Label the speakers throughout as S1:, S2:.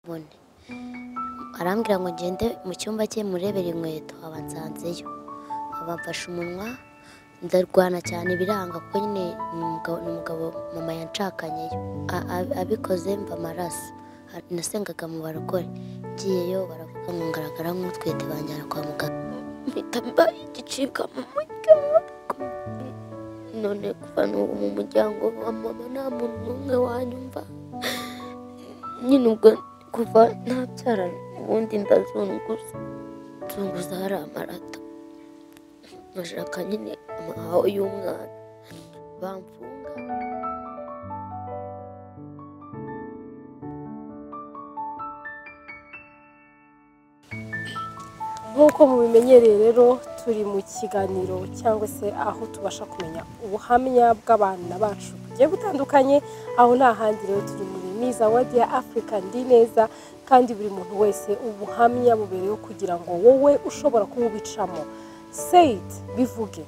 S1: bune arambwira ngo ngende mu cyumba cye murebere inkweto abansanzeyo abamfashe umunwa ndarwana cyane biranga kuko nyine ni umugabo mama yanshakanye abikoze mba amaraso nasengaga mu barokore ngiyeyo baravuga ngo ngaragara nk'utwite banjyana kwa muganga mpita mba igicibwa mu muryango none kuva n'ubu mu muryango wa mama nta muntu n'umwe wanyumva nyine ubwo kuva ntabyara ubundi ndazunguza nzunguza hari amarato bashaka nyine amahaho y'umwana bamfunga
S2: nk'uko mubimenyereye rero turi mu kiganiro cyangwa se aho tubasha kumenya ubuhamya bw'abana bacu bugiye butandukanye aho nta handi rero turi muri miza wadi ya afurika ndi neza kandi buri muntu wese ubuhamya bubereyeho kugira ngo wowe ushobora kuba ubicamo seyiti bivuge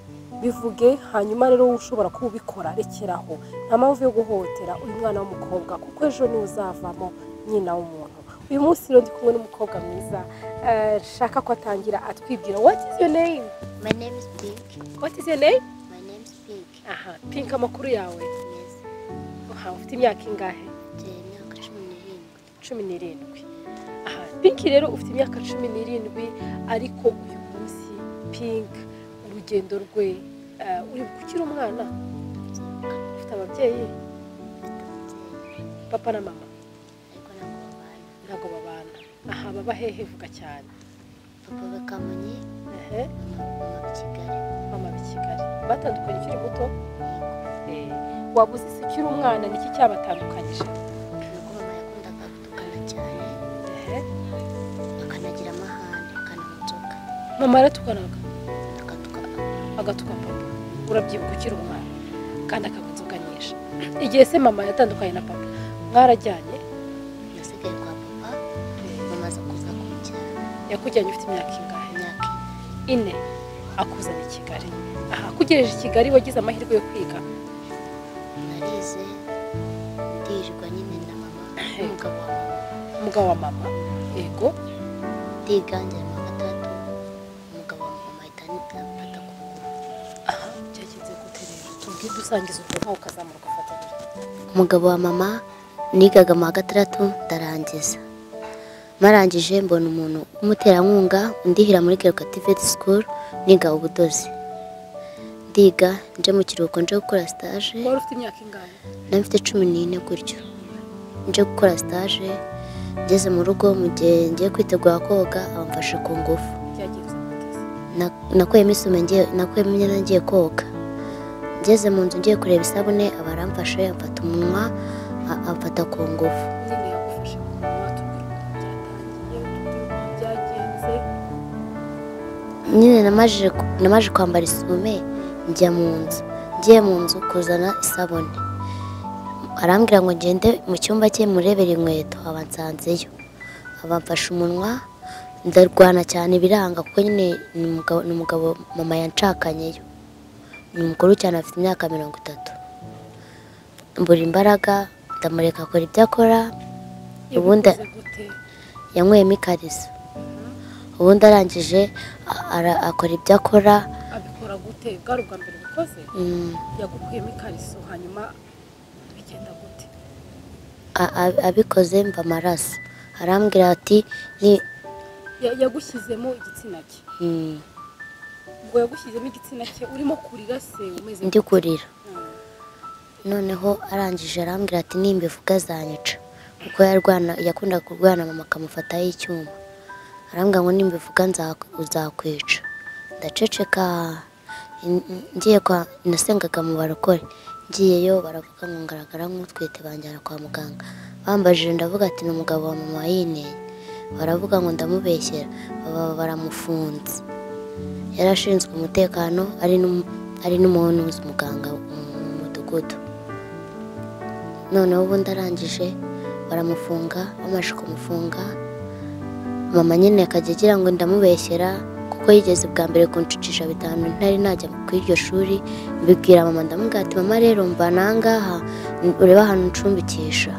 S2: bivuge hanyuma rero wowe ushobora kuba ubikora rekeraho nta mpamvu yo guhohotera uyu mwana w'umukobwa kuko ejo niwe uzavamo nyina w'umuntu uyu munsi rero ndi kumwe n'umukobwa mwiza eh, shaka ko atangira atwibwira what is your name
S1: my name is pink
S2: what is your name
S1: my name is pink
S2: aha pink amakuru yawe
S1: yes
S2: aha ufite imyaka ingahe
S1: mfite imyaka cumi n'irindwi
S2: cumi n'irindwi aha pink rero ufite imyaka cumi n'irindwi ariko uyu munsi pink urugendo rwe eh, uri ukiri umwana ufite ababyeyi papa na mama
S1: ariko ntabwo babana
S2: ntabwo babana aha baba hehe vuga cyane
S1: papa we kamonyi
S2: ehe
S1: mama mama wa kigali
S2: mama b'i kigali batandukanye ukiri muto Eh, wabuze isi ukiri umwana niki cyabatandukanyije
S1: nuko mama yakundaga gutukana cyane
S2: ehe
S1: akanagira amahane akanamutuka
S2: mama aratukanaga
S1: akatuka
S2: agatuka papa urabyibuka ukiri umwana kandi akagutuka nyinshi igihe se mama yatandukanye na papa mwarajyanye
S1: nasigaye kwa papa mama aza kuza kumujyana
S2: yakujyanye ufite imyaka ingahe
S1: imyaka ine
S2: ine akuzana i kigali aha akugejeje i kigali wagize amahirwe yo kwiga
S1: narize ndirirwa nyine na mama n'umugabo wa mama
S2: umugabo wa mama yego
S1: ndiganjye mu gatatu umugabo wa mama ahita anifata ku kuguru
S2: aha byagenze gute rero tubwire dusangiza ubwo nkawe ukazamuka ufata gutya
S1: umugabo wa mama nigaga mu wa gatandatu ndarangiza marangije mbona umuntu w'umuterankunga ndihira muri Girokativet School niga ubudozi ndiga nje mu kiruhuko nje gukora stage
S2: wari ufite imyaka ingahe
S1: nari mfite cumi n'ine gutyo nje gukora stage ngeze mu rugo mu gihe ngiye kwitegura koga abamfashe ku ngufu
S2: byagenze gute se
S1: Na- nakuyemo isume ngiye nakuyemo imyenda ngiye koga ngeze mu nzu ngiye kureba isabune abaramfashe amfata umunwa a- amfata ku ngufu
S2: nyine yagufashe ku munwa tubwire ukuntu byatangiye tubwire ukuntu byagenze
S1: nyine namajije ku- namajije kwambara isume njya mu nzu ngiye mu nzu kuzana isabune arambwira ngo ngende mu cyumba cye murebere inkweto abansanzeyo abamfashe umunwa ndarwana cyane biranga kuko nyine ni umugabo ni umugabo mama yanshakanyeyo ni umukuru cyane afite imyaka mirongo itatu mbura imbaraga ndamureka akora ibyo akora Ubundi-
S2: Yabivuze gute
S1: yanyweyemo ikariso ubundi arangije a- ara- akora ibyo akora
S2: abikora gute bwari ubwa mbere bukoze
S1: mm,
S2: yagukuyemo ikariso hanyuma bigenda gute
S1: a- a- abikoze mva amaraso arambwira ati ni
S2: Ya- yagushyizemo igitsina cye
S1: mm,
S2: ubwo yagushyizemo igitsina cye urimo kurira se umeze
S1: ndi
S2: gute?
S1: kurira
S2: Mm.
S1: noneho arangije arambwira ati nimba ivuga azanyica kuko yarwana yakundaga kurwana mama akamufataho icyuma arambwira ngo nimba ivuga nza- uzakwica ndaceceka n- n- ngiye kwa nasengaga mu barokore ngiyeyo baravuga ngo ngaragara nk'utwite banjyana kwa muganga bambajije ndavuga ati ni umugabo wa mama yineye baravuga ngo ndamubeshyera baba baramufunze yari ashinzwe umutekano ari n'um- ari n'umuhunuzi umuganga mu mu mudugudu noneho ubundi arangije baramufunga bamaze kumufunga mama nyine akajya agira ngo ndamubeshyera kuko yigeze bwa mbere kuncucisha bitanu ntari najya ku iryo shuri mbibwira mama ndamubwira ati mama rero mva nangaha urebe ahantu ncumbikisha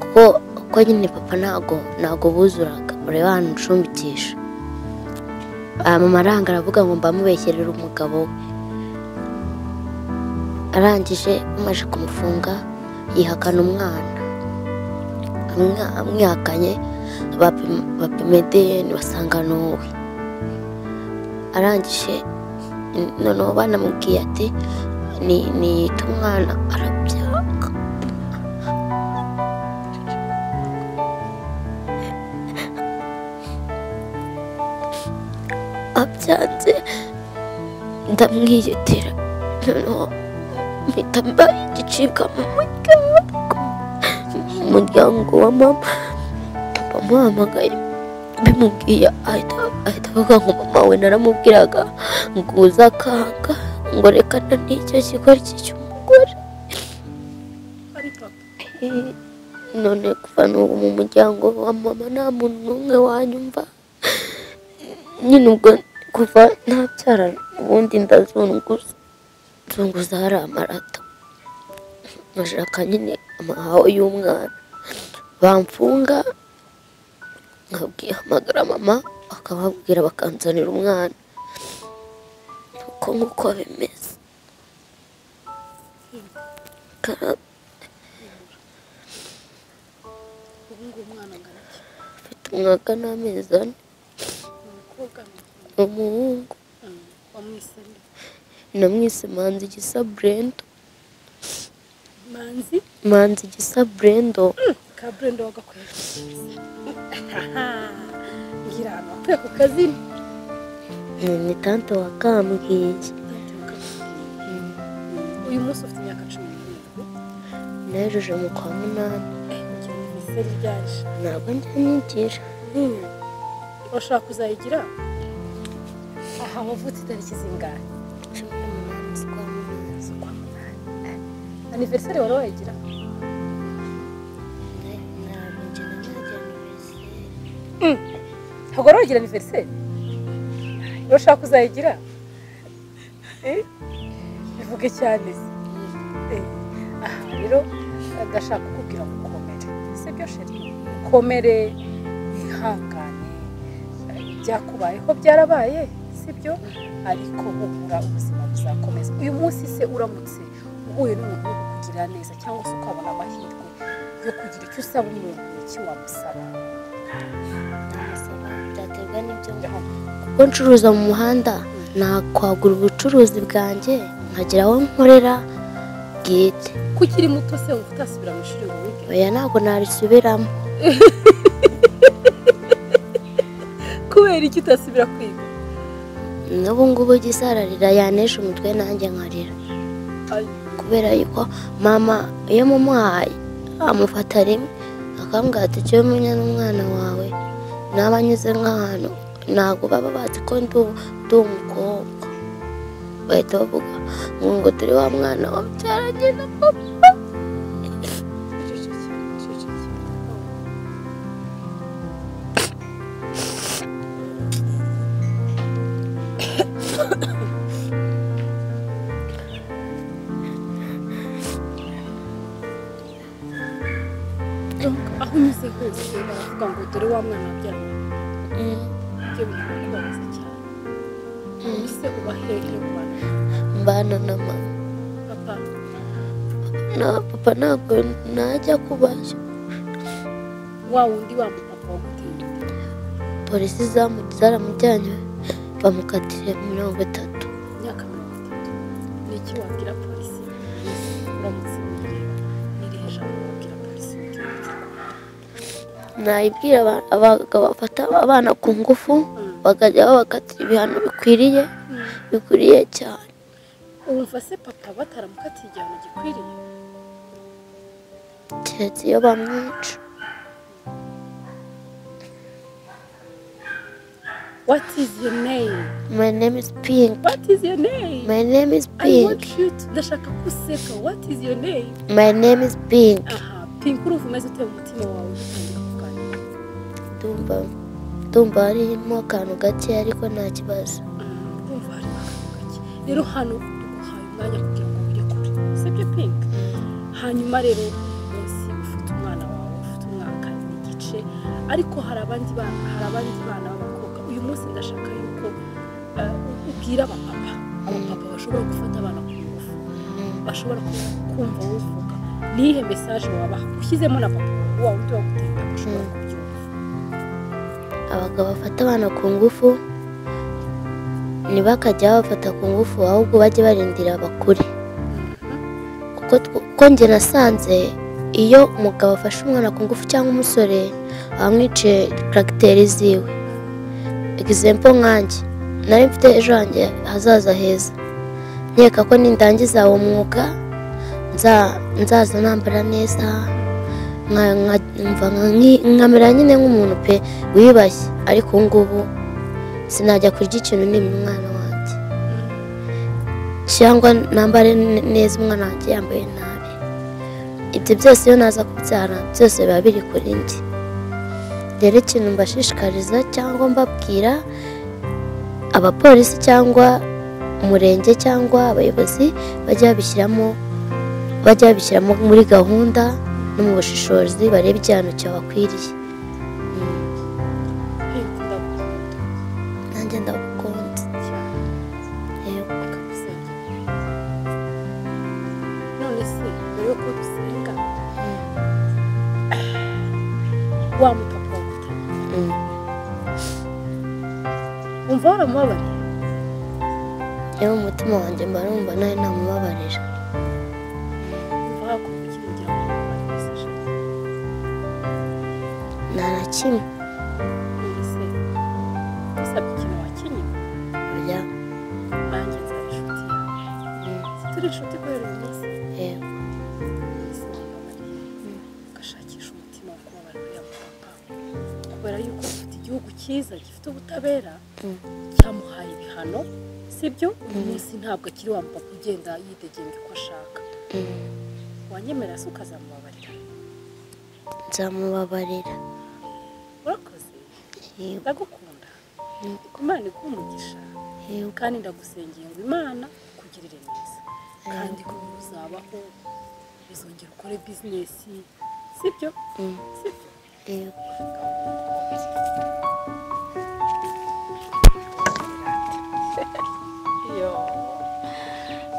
S1: kuko kuko nyine papa ntago ntago buzuraga ureba ahantu ucumbikisha Ah, mama aranga aravuga ngo mbamubeshyerere umugabo we arangije amaze kumufunga yihakana umwana Amwa- amwihakanye bapima bapima edeni basanga ni uwe arangije noneho banamubwiye ati ni niyita umwana arabyanga abyanze ndamwiyitira noneho mpita mbaye igicibwa mu muryango mu muryango wa mama bamuhamagaye bimubwiye ahita ahita avuga ngo mama we naramubwiraga ngo uzakanga ngo reka na n'icyo kigori cy'umugore
S2: ari papa
S1: none kuva n'ubu mu muryango wa mama nta muntu n'umwe wanyumva nyine ubwo kuva ntabyara ubundi ndazunguza nzunguza hari amarato ngashaka nyine amahaho y'umwana bamfunga nkabwira hamagara mama akababwira bakanzanira umwana uko nk'uko bimeze Kara-
S2: ubu ngubu umwana angana iki
S1: afite umwaka n'amezi ane
S2: ni umukobwa ni
S1: ni umuhungu
S2: umuhungu wamwisemo
S1: namwise manzi gisa burendo
S2: manzi
S1: manzi gisa burendo
S2: ka burenda wagakwiye ngira ahantu wakwiye ku kazina
S1: ni tante wa kambwiye
S2: uyu munsi ufite imyaka cumi n'irindwi
S1: nejeje mu kwa munani
S2: ugira imiseri ryaje
S1: ntabwo njya nigira
S2: urashaka kuzayigira aha wavutse itariki zingahe
S1: cumi n'umunani z'ukwa munani z'ukwa munani
S2: aniveriseri wari wayigira
S1: ntabwo njya najya mu bizinga
S2: ntabwo wari wagira aniveriseri urashaka kuzayigira Eh? bivuge cyane se Eh, aha rero ndashaka kukubwira ngo ukomere sibyo sheri ukomere wihangane Eh, ibyakubayeho byarabaye sibyo ariko humura ubuzima buzakomeza uyu munsi se uramutse uhuye n'umuntu wo kukugirira neza cyangwa se ukabona amahirwe yo kugira icyo usaba umuntu ni iki wamusaba
S1: ndamusaba byaterwa n'ibyo kuko ncuruza mu muhanda nakwagura ubucuruzi bwanjye nkagira aho nkorera bwite
S2: kukiri muto se wumva utasubira mu ishuri ngo wige
S1: oya ntabwo narisubiramo
S2: kubera iki utasubira kwiga
S1: n'ubu ngubu gisa ararira yanesha umutwe nanjye nkarira kubera yuko mama iyo mumuhaye amufata rimwe akambwira ati icyo umenya n'umwana wawe naba anyuze nk'ahantu ntabwo baba bazi ko ndi ubu- ndi umukobwa bahita bavuga ngo ngo turi wa mwana wabyaranye na papa
S2: aho unyuze hose baravuga ngo dore wa mwana wabyaranye ibyo bintu birakubabaza cyane ubu se uba hehe ku bantu
S1: mbana na mama
S2: papa
S1: na papa ntabwo najya kubayo
S2: wa wundi wa mupapa waguteye
S1: polisi zamu- zaramujyanye bamukatira mirongo itatu
S2: imyaka mirongo itatu ni iki wabwira polisi uramutse uyireba n'irihe jambo wabwira polisi ugira uti
S1: nayibwira aba- abagabo bafata abana ku ngufu bakajya babakatira ibihano bikwiriye bikwiriye cyane
S2: wumva se papa bataramukatiye igihano gikwiriye
S1: keretse iyo bamwica
S2: what is your name
S1: my name is pink
S2: what is your name
S1: my name is
S2: I
S1: pink
S2: want you to ndashaka ko useka what is your name
S1: my name is pink
S2: aha pink urumva umeze uteye umutima wawe ugitangira kuganira
S1: ndumva ndumva harimo akantu gake ariko nta kibazo
S2: Mm, urumva harimo akantu gake rero hano duhaye umwanya kugira ngo ujye kure sibyo pink hanyuma rero uyu munsi ufite umwana wawe ufite umwaka ni ariko hari abandi bana hari abandi bana b'abakobwa uyu munsi ndashaka yuko eh, ubwira abapapa abapapa bashobora gufata abana ku ngufu bashobora ku- kumva uvuga niyihe mesaje wabaha ushyizemo na papa wa wundi wagutenda ushobora
S1: Mm.
S2: kubyumva
S1: abagabo bafata abana ku ngufu ntibakajya babafata ku ngufu ahubwo bajye barindira abakure kuko tw- uko njye nasanze iyo umugabo afashe umwana ku ngufu cyangwa umusore aba amwiciye karagiteri ziwe egisempo nkanjye nari mfite ejo hanjye hazaza heza nkeka ko nindangiza uwo mwuga nza- nzaza nambara neza nka- nka- mva nka- nki- nkamera nyine nk'umuntu pe wiyubashye ariko ubu ngubu sinajya kurya ikintu nimba umwana wanjye cyangwa nambare ne- neza umwana wanjye yambaye nabi ibyo byose iyo naza kubyara byose biba biri kuri njye rero ikintu mbashishikariza cyangwa mbabwira abapolisi cyangwa umurenge cyangwa abayobozi bajya babishyiramo bajya babishyiramo muri gahunda no mu bushishozi barebe igihano cyabakwiriye
S2: Hey, ndagukunda
S1: nanjye ndagukunda
S2: cyane.
S1: yego
S2: bakagusenga none se mbere yuko dusenga wa mupapa waguta
S1: Mm.
S2: wumva waramubabariye
S1: yewe umutima wanjye mba numva nawe namubabarira
S2: wumva hakumva iki kugira ngo wamufashe
S1: nta na kimwe
S2: none se usabye ikintu wakinnye
S1: oya
S2: nanjye nzaba inshuti yawe turi inshuti kubera uyu munsi
S1: yego
S2: ese wamubabariye ugashakisha umutima wo kubabarira uriya mupapa kubera yuko afite igihugu cyiza gifite ubutabera
S1: Mm.
S2: cyamuhaye ibihano sibyo uyu munsi ntabwo akiri wa mupapa ugenda yidegenga uko ashaka
S1: Mm.
S2: wanyemera se ukazamubabarira
S1: nzamubabarira
S2: urakoze
S1: yego
S2: ndagukunda imana iguha umugisha
S1: yego
S2: kandi ndagusengera ngo imana ikugirire neza kandi ko uzabaho bizongera ukore bizinesi sibyo
S1: Mm.
S2: sibyo
S1: yego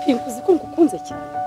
S2: pinkuzi ko ngukunze cyane